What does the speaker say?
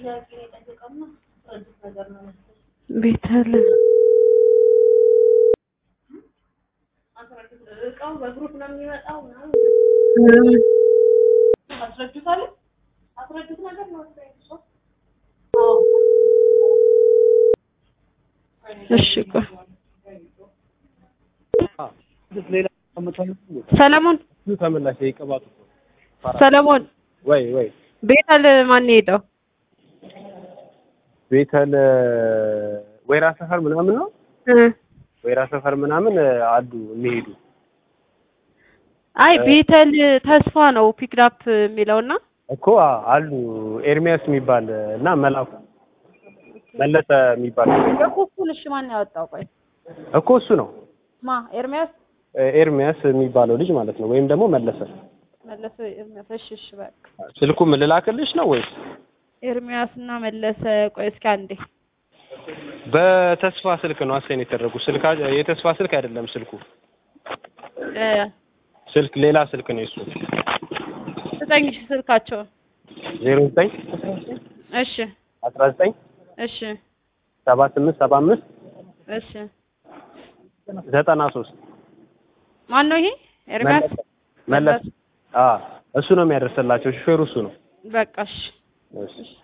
ቤተል እቃው በግሩፕ ነው የሚመጣው ምናምን አስረዱት አለ አስረዱት ነገር ነው እሺ ቆይ ሰለሞን ተመላሽ የቅባቱ ሰለሞን ወይ ወይ ቤተል ማን ሄደው ቤተል ወይራ ሰፈር ምናምን ነው እ ወይራ ሰፈር ምናምን አሉ የሚሄዱ አይ ቤተል ተስፋ ነው ፒክዳፕ የሚለውና እኮ አ- አሉ ኤርሚያስ የሚባል እና መላኩ መለሰ የሚባል የኩኩን እሺ ማን ያወጣው ቆይ እኮ እሱ ነው ማ ኤርሚያስ ኤርሚያስ የሚባለው ልጅ ማለት ነው ወይም ደግሞ መለሰ መለሰ ኤርሚያስ እሺ እሺ በቃ ስልኩም ልላክልሽ ነው ወይስ ኤርሚያስ እና መለሰ ቆይ እስኪ አንዴ በተስፋ ስልክ ነው አሳይን የተደረጉ ስልካ የተስፋ ስልክ አይደለም ስልኩ እ ስልክ ሌላ ስልክ ነው እሱ ስጠኝ እሺ ስልካቸውን ዜሮ ዘጠኝ እሺ አስራ ዘጠኝ እሺ ሰባ ስምንት ሰባ አምስት እሺ ዘጠና ሶስት ማን ነው ይሄ ኤርሚያስ መለስ አ እሱ ነው የሚያደርስላቸው ሹፌሩ እሱ ነው በቃ እሺ እሺ